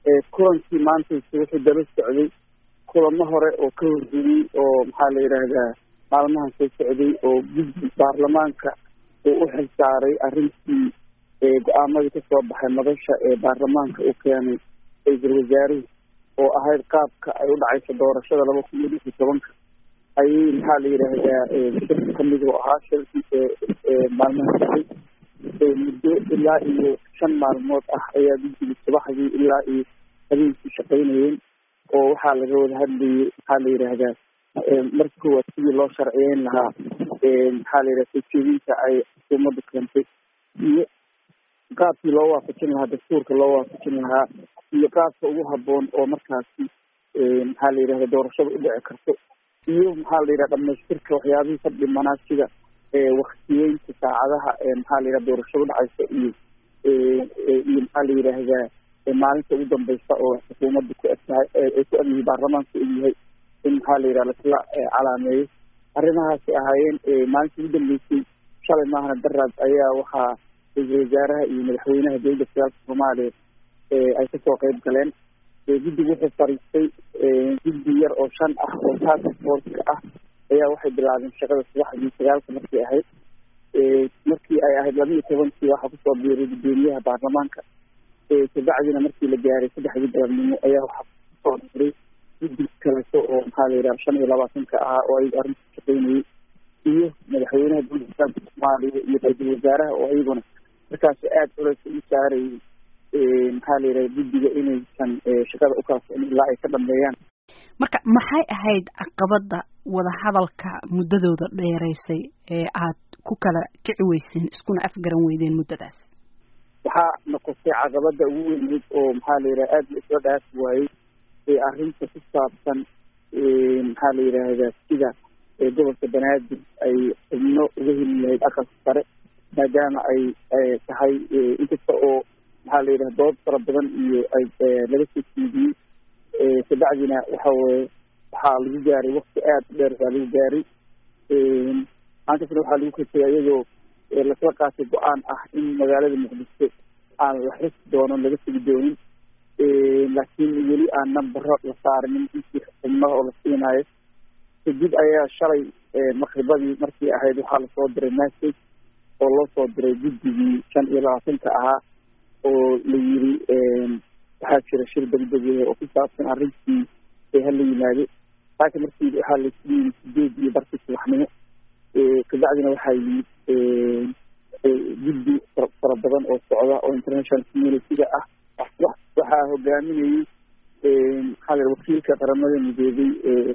kulankii maanta wuxuu daba socday kulamo hore oo ka horreeyey oo maxaa la yidhaahdaa maalmahan soo socday oo guddi baarlamaanka uu u xil saaray arrintii go-aamadii kasoo baxay madasha ee baarlamaanka uu keenay ra-iisul wasaaruhu oo ahayd qaabka ay u dhacayso doorashada laba kun iyo lix iyo tobanka ayay maxaa la yidhaahdaa shir kamid u ahaa shirkii maalmaha socday muddo ilaa iyo shan maalmood ah ayaa guddiga subaxdii ilaa iyo habeenkii shaqaynayeen oo waxaa laga wada hadlayay maxaa la yidhaahdaa marka koowaad sidii loo sharciyeyn lahaa maxaa la yidhaha sojeedinta ay xukuumaddu keentay iyo qaabkii loo waafajin lahaa dastuurka loo waafajin lahaa iyo qaabka ugu haboon oo markaasi maxaa la yidhahda doorashada u dhici karto iyo maxaa la yidhaha dhamaystirka waxyaabihii ka dhimanaa sida waktiyeynta saacadaha maxaa la yidhaha doorashada udhacaysa iyo iyo maxaa la yidhaahdaa maalinta ugu dambeysa oo xukuumadda ku egtahay ay ku egyihi baarlamaanka egyahay in maxaa la yidhaha lasla calaameeyo arrimahaasay ahaayeen maalinta ugu dambeysay shalay maahana daraad ayaa waxaa ra-iisul wasaaraha iyo madaxweynaha dowladda federaalka soomaaliya ay kasoo qeyb galeen guddigu wuxuu fariistay guddi yar oo shan ah oo task forceka ah ayaa waxay bilaabeen shaqada subaxdii sagaalka markay ahayd markii ay ahayd laba iyo tobankii waxaa kusoo biiray guddoomiyaha baarlamaanka kabacdina markii la gaaray saddexdii galabnimo ayaa waxaa kusoo diray guddi kaleto oo maxaa la yidhaha shan iyo labaatanka ahaa oo ayaga arrinta shaqeynayay iyo madaxweynaha dowladda islaamka soomaaliya iyo ra-iisul wasaaraha oo ayaguna markaas aada culays ugu saarayay maxaa la yidhaha guddiga inaysan shaqada ukala socon ilaa ay ka dhameeyaan marka maxay ahayd caqabada wadahadalka muddadooda dheeraysay ee aad ku kala kici weyseen iskuna afgaran weydeen muddadaas waxaa noqotay caqabada ugu weyneyd oo maxaa la yidhaha aada la isla dhaafi waayey ee arrinta ku saabsan maxaa la yidhaahdaa sida gobolka banaadir ay xubno uga heli lahayd aqalka sare maadaama ay tahay inkasta oo maxaa la yidhaha dood fara badan iyo ay laga soo tiidiyey kabacdina waxa weye waxaa lagu gaaray wakti aada u dheer baa lagu gaaray maantasna waxaa lagu katay iyadoo lasla qaatay go-aan ah in magaalada muqdisho aan la xisi doono laga tegi doonin laakiin weli aan nambaro la saarinin intii xubnaha oo la siinaayo kadib ayaa shalay maqribadii markii ahayd waxaa lasoo diray message oo loo soo diray guddigii shan iyo labaatanka ahaa oo la yiri waxaa jira shir degdeg oo ku saabsan arrintii hala yimaado laakiin markii waxaa laisku yimi sideed iyo barkii subaxnimo kabacdina waxaa yimid guddi fara badan oo socda oo international community-ga ah waxaa hogaaminayay maxaa la wakiilka qaramada midoobay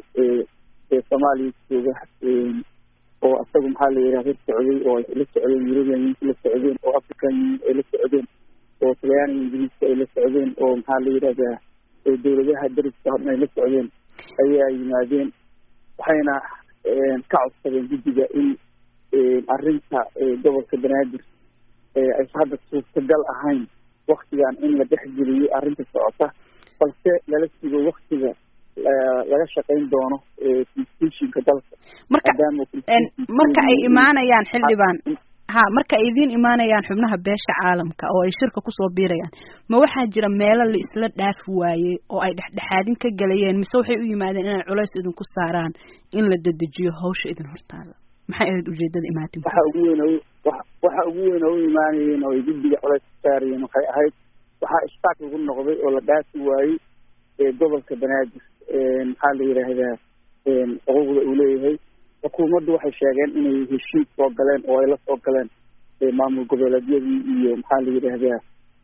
ee soomaaliya jooga oo isagu maxaa la yidhaha la socday oo ay la socdeen european unionka la socdeen oo african union ay la socdeen oo talyaaniga ingiriiska ay la socdeen oo maxaa la yidhahdaa dowladaha dariska horna ay la socdeen ayaa yimaadeen waxayna ka codsadeen guddiga in arrinta gobolka banaadir aysa hadda suurtagal ahayn waktigan in la dhexgeliyo arrinta socota balse lala sugo waktiga laga shaqayn doono constitutionka dalka marka marka ay imaanayaan xildhibaan ha marka ay idiin imaanayaan xubnaha beesha caalamka oo ay shirka kusoo biirayaan ma waxaa jira meelo la isla dhaafi waayey oo ay dhexdhexaadin ka galayeen mise waxay u yimaadeen inay culays idinku saaraan in la dedejiyo hawsha idin hortaada maxay ahayd ujeedada imaatin waxa ugu weyn oo waxa ugu weyn oo u imaanayeen oo ay guddiga culays ka saarayeen waxay ahayd waxaa ishtaak lagu noqday oo la dhaafi waayey gobolka banaadir maxaa la yidhaahdaa xuquuqda uu leeyahay xukuumaddu waxay sheegeen inay heshiis soo galeen oo ay la soo galeen maamul goboleedyadii iyo maxaa la yidhaahdaa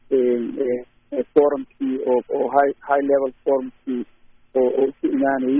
forumkii oo oo high high level forumkii oo oo isu imaanayay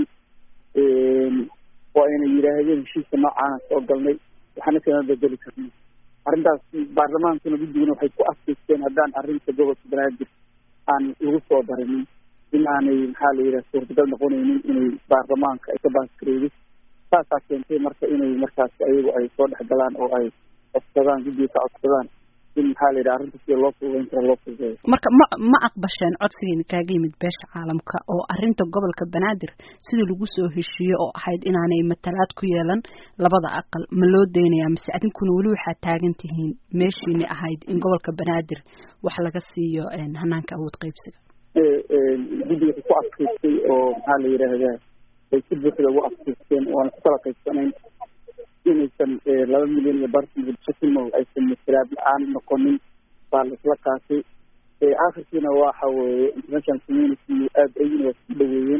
oo ayna yidhaahdeen heshiiska noocaana soo galnay waxaana kama bedeli karnay arrintaas baarlamaankuna guddiguna waxay ku adkaysteen haddaan arrinta gobolka banaadir aan lagu soo darinin in aanay maxaa la yidhaha suurtagal noqonaynin inay baarlamaanka ay ka baaskareydo saasaa keentay marka inay markaas ayagu ay soo dhex galaan oo ay codsadaan guddiga ka codsadaan in maxaa la yidhaha arrinta sida loo fududeyn kara loo fududeeyo marka ma ma aqbasheen codsigiina kaaga yimid beesha caalamka oo arrinta gobolka banaadir sidii lagu soo heshiiye oo ahayd inaanay matalaad ku yeelan labada aqal ma loo deynayaa mise adinkuna weli waxaad taagan tihiin meeshiini ahayd in gobolka banaadir wax laga siiyo hanaanka awood qaybsiga guddiga ku adkaystay oo maxaa la yidhaahdaa ay si buuxda ugu adkaysteen oo aan ku kala qaybsanayn inaysan laba milyan iyo bartan muqdisho ku nool aysan masalaad la-aan noqonin baa laisla qaatay akhirkiina waxa weeye international community aada ayagina waa sii dhaweeyeen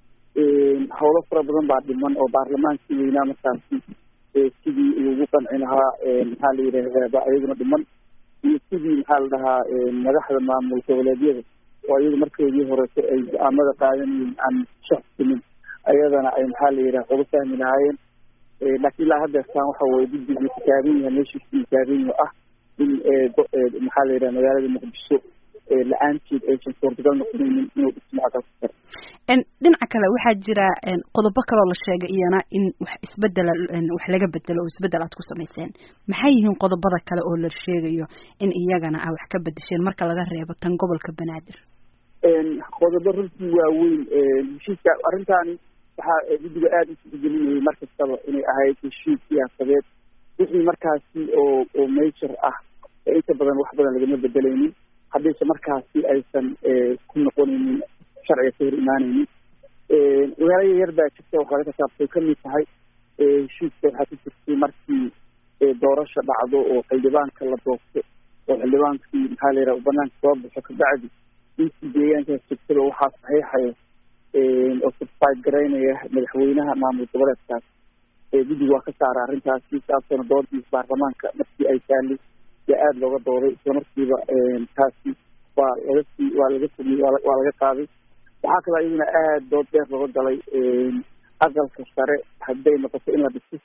howlo fara badan baa dhiman oo baarlamaankii weynaa markaasi sidii lagu qanci lahaa maxaa la yidhaahdaa ba ayaguna dhiman iyo sidii maxaa la dhahaa madaxda maamul goboleedyada oo iyagu markeedii horeto ay go-aamada qaadanayeen aan shaxsimin ayadana ay maxaa la yidhaha uga fahmi lahaayeen laakiin ilaa haddeertaan waxa weye guddigu taagan yahay meeshiisii taagan yaho ah in maxaa la yidhaha magaalada muqdisho la-aanteed aysan suurtagal noqonaynin inuu dhismo aqalka sare dhinaca kale waxaa jira qodobo kaloo la sheegay iyana in wax isbedela wax laga bedelo oo isbedel aad ku samayseen maxay yihiin qodobada kale oo la sheegayo in iyagana aa wax ka bedesheen marka laga reebo tan gobolka banaadir qodobo runtii waaweyn heshiiska arrintaani waxaa guddiga aada u tixgelinayay mar kastaba inay ahayd heshiis siyaasadeed wixii markaasi oo oo major ah inta badan wax badan lagama bedelaynin haddayse markaasi aysan ku noqonaynin sharciga ka hor imaanaynin magaalo yar baa jirta wax laga kataabtay kamid tahay heshiiska waxaa ku jirtay markii doorasha dhacdo oo xildhibaanka la doorto oo xildhibaankii maxaa la yidhaha banaanka soo baxo kabacdi intii deegaankaas jirtaba waxaa saxiixaya oo certified garaynaya madaxweynaha maamul goboleedkaas guddiga waa ka saara arrintaasi saasona doodiis baarlamaanka markii ay taali yaa aada looga dooday islamarkiiba taasi waa laga sii waa laga fogiyey waa laga qaaday waxaa kaloo iyaduna aada dood dheer looga galay aqalka sare hadday noqoto in la dhiso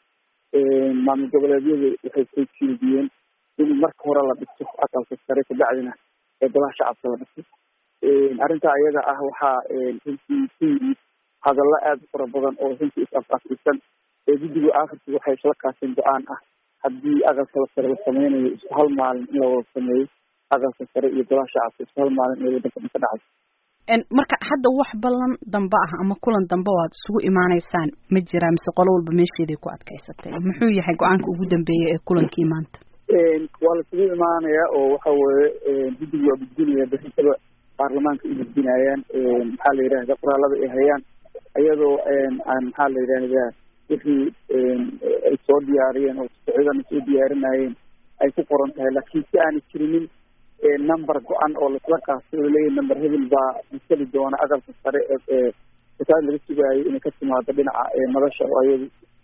maamul goboleedyadu waxay soo jeediyeen in marka hore la dhiso aqalka sare kabacdina golaha shacabka la dhiso arrintaa iyada ah waxaa runtii ku yimid hadallo aada u fara badan oo runtii is-afafrisan ee guddiga akhirkii waxay isla qaaseen go-aan ah haddii aqalka sare la sameynayo isku hal maalin in la wada sameeyo aqalka sare iyo golaha shacabka isku hal maalin inay wadanka dhan ka dhacdo marka hadda wax ballan dambe ah ama kulan dambe oo aad isugu imaanaysaan ma jiraa mise qolo walba meesheeday ku adkaysatay muxuu yahay go-aanka ugu dambeeya ee kulankii maanta waa la isugu imaanayaa oo waxa weeye guddiga waa gudbinaya berritaba baarlamaanka u gudbinayaan maxaa la yidhahda qoraalada ay hayaan iyadoo aan maxaa la yidhaahdaa wixii ay soo diyaariyeen oo socdana soo diyaarinayeen ay ku qoran tahay laakiin si aanay jirinin number go-an oo laisla qaatay oo laleeyahy number hebel baa masali doona aqalka sare ee wasaad laga sugaayo inay ka timaado dhinaca madasha oo ayadu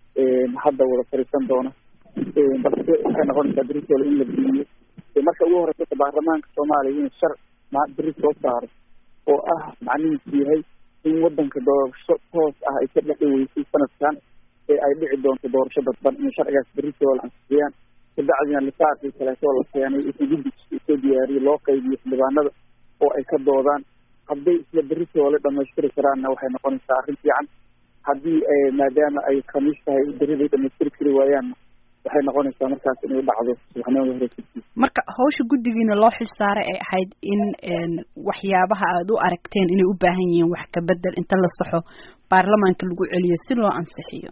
hadda wada fariisan doona balse waxay noqonaysaa britol in la geliyo marka ugu horeysa baarlamaanka soomaaliya in shar ma beri soo saaro oo ah macnihiisu yahay in wadanka doorasho toos ah ay ka dhexi weysay sanadkan ee ay dhici doonto doorasho dadban in sharcigaas britol ansixiyaan kabacdina lisaaqii kaleeto la keenay intii guddiga soo diyaariyay loo qaybiyo xildhibaanada oo ay ka doodaan hadday isla beritoole dhamaystiri karaanna waxay noqonaysaa arrin fiican haddii maadaama ay khamiis tahay beriday dhamaystiri kari waayaanna waxay noqonaysaa markaas inay dhacdo subaxnimada hore marka hawsha guddigiina loo xilsaaray ay ahayd in waxyaabaha aada u aragteen inay u baahan yihiin wax kabedel inta la saxo baarlamaanka lagu celiyo si loo ansixiyo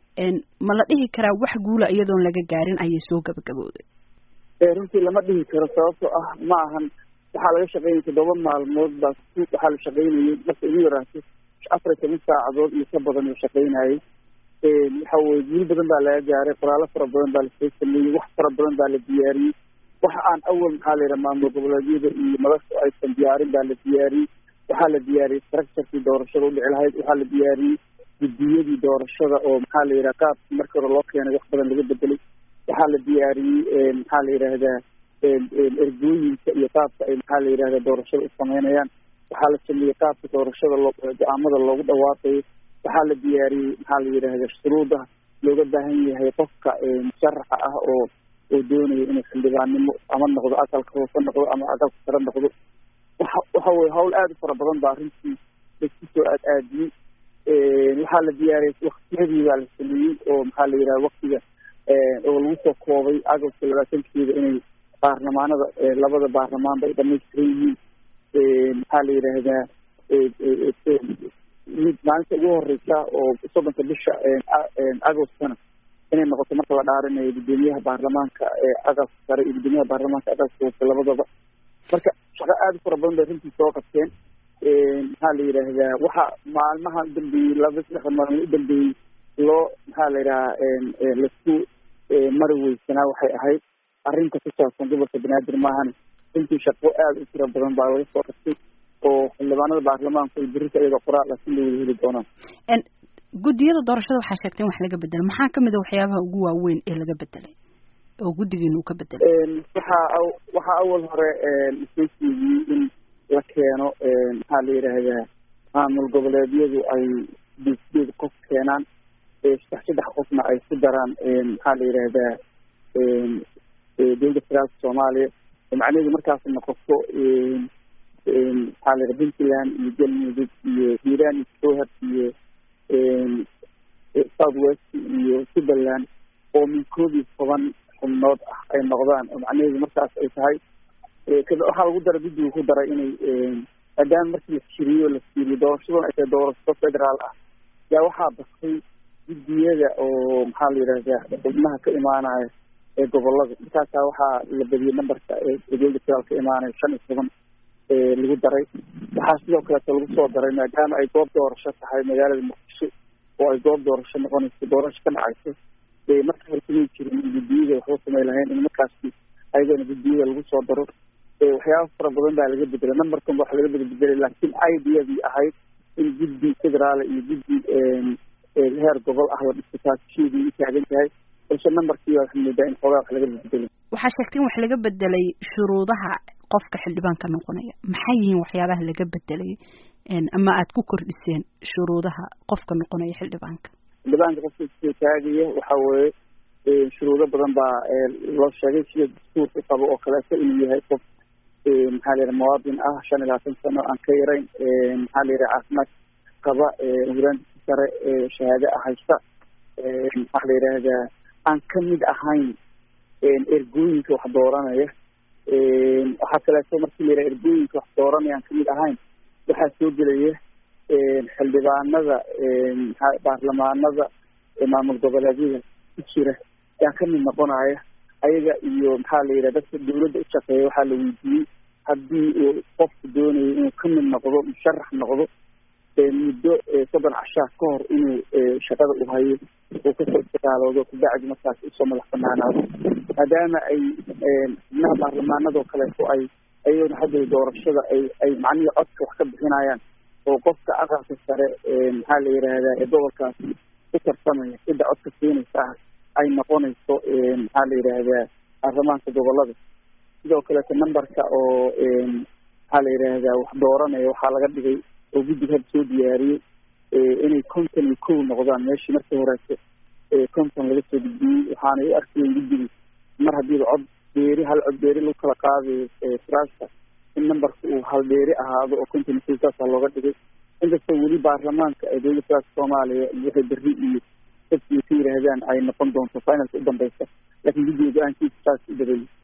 ma la dhihi karaa wax guula iyadoon laga gaarin ayay soo gabagabowday runtii lama dhihi karo sababtoo ah ma ahan waxaa laga shaqeynaya toddoba maalmood baa waxaa la shaqeynayay marka ugu yaraato afar iyo toban saacadood iyo ka badan la shaqeynayay waxa weye guul badan baa laga gaaray qoraalo fara badan baa lasoo sameeyey wax fara badan baa la diyaariyey waxa aan awal maxaa la yidhaha maamul goboleedyada iyo madasha aysan diyaarin baa la diyaariyey waxaa la diyaariyey structurekii doorashada udhici lahayd waxaa la diyaariyey guddiyadii doorashada oo maxaa la yidhaha qaabkii markii hore loo keenay wax badan laga bedelay waxaa la diyaariyey maxaa la yidhaahdaa ergooyinka iyo qaabka ay maxaa la yidhahda doorashada u sameynayaan waxaa la sameeyey qaabka doorashada loo go-aamada loogu dhawaaqayo waxaa la diyaariyey maxaa la yidhahda shuruuda looga baahan yahay qofka musharaxa ah oo oo doonaya inuu xildhibaannimo ama noqdo aqalka hoose noqdo ama aqalka sare noqdo waxa waxa weye hawl aada u fara badan baa arrintii laisku soo aad aadiyey waxaa la diyaariyey waktiyadii baa la sameeyey oo maxaa la yidhaha waktiga oo lagu soo koobay agabka labaatankeeda inay baarlamaanada labada baarlamaanba ay dhamaystiran yihiin maxaa la yidhaahdaa mid maalinta ugu horeysa oo soddonka bisha agostana inay noqoto marka la dhaarinayo guddoomiyaha baarlamaanka aqalka sare iyo guddoomiyaha baarlamaanka aqalka hoose labadaba marka shaqo aada u fara badan bay runtii soo qabteen maxaa la yidhaahdaa waxa maalmaha udambeeyey laba saddex maalmood udambeeyey loo maxaa la yidhaha lasku mari weysanaa waxay ahayd arrinta ku saabsan gobolka banaadir maahane runtii shaqo aada u tiro badan baa laga soo qabtay oo xildhibaanada baarlamaanku ay berita iyadoo qoraal ah si loo wada heli doonaan guddiyada doorashada waxaa sheegtay in wax laga bedelay maxaa kamid a waxyaabaha ugu waaweyn ee laga bedelay oo guddigiina uu ka bedelay waxaa waxaa awal hore isoo siiyey in la keeno maxaa la yidhaahdaa maamul goboleedyadu ay sideed sideed qof keenaan saddex saddex qofna ay ku daraan maxaa la yidhaahdaa dowladda federaalka soomaaliya macnaheedu markaas noqoto maxaa la yidhaha puntland iyo galmudug iyo hiiraan iyo jowhar iyo south west iyo suberland oo min koob iyo toban xubnood ah ay noqdaan oo macnaheedu markaas ay tahay waxaa lagu daray guddiga ku daray inay maadaama markii la firiyo la fiiriyo doorashadan ay tahay doorasho federaal ah yaa waxaa bastay guddiyada oo maxaa la yidhahdaa xubnaha ka imaanaya ee gobolada markaasaa waxaa la badiyey numberka ee dowladda federaal ka imaanaya shan iyo toban lagu daray waxaa sidoo kaleeto lagu soo daray maadaama ay goob doorasho tahay magaalada muqdisho oo ay goob doorasho noqonayso doorasho ka dhacayso marka hore kumay jirin in guddiyada waxba samay lahayn in markaasi ayadana guddiyada lagu soo daro waxyaaba fara badan baa laga bedelay numberkan wax laga beda bedelay laakiin ideyadii ahayd in guddi federaal iyo guddi heer gobol ah la dhisto taasisheedii u taagan tahay balse numberkii baa waxaa moodaa in xoogaa wax laga bedelay waxaa sheegtay in wax laga bedelay shuruudaha qofka xildhibaanka noqonaya maxay yihiin waxyaabaha laga bedelay ama aad ku kordhiseen shuruudaha qofka noqonaya xildhibaanka xildhibaanka qofka soo taagaya waxa weeye shuruudo badan baa loo sheegay sida dastuurka qabo oo kaleeto inuu yahay qof maxaa la yidhaha muwaadin ah shan iyo labaatan sano aan ka yarayn maxaa la yidhaha caafimaad qaba huraantiisa sare shahaado ah haysta maxaa la yidhaahdaa aan kamid ahayn ergooyinka wax dooranaya waxaa kaleeto markii la yidhaha ergooyinka wax dooranaya aan kamid ahayn waxaa soo gelaya xildhibaanada baarlamaanada maamul goboleedyada ku jira yaa kamid noqonaya ayaga iyo maxaa la yidhaha dadka dawladda u shaqeeya waxaa la weydiiyey haddii uu qofku doonayo inuu kamid noqdo musharax noqdo muddo soddon cashaa ka hor inuu shaqada u hayo uu kasoo istigaaloodo kabacdi markaas usoo madax banaanaado maadaama ay xubnaha baarlamaanadoo kaleeto ay ayagona hadda doorashada ay ay macnihii codka wax ka bixinayaan oo qofka aqalka sare maxaa la yidhaahdaa ee gobolkaasi ku tartamaya sida codka siinaysa ah ay noqonayso maxaa la yidhaahdaa baarlamaanka gobolada sidoo kaleeto numberka oo maxaa la yidhaahdaa wax dooranaya waxaa laga dhigay oo guddiga hadda soo diyaariyey inay konton iyo kow noqdaan meeshii markii horeeto konton laga soo gudbiyey waxaanay u arkayeen guddiga mar haddiiba cod beeri hal cod beeri lagu kala qaadayo firaasta in numberka uu hal beeri ahaado oo konton iyo kow saasaa looga dhigay inkastoo weli baarlamaanka ee dowladda federaalka soomaaliya waxay berri iyo dadkii ka yidhaahdaan ay noqon doonto finalka u dambeysa laakiin guddiga go-aankiisa saas u dabeeyey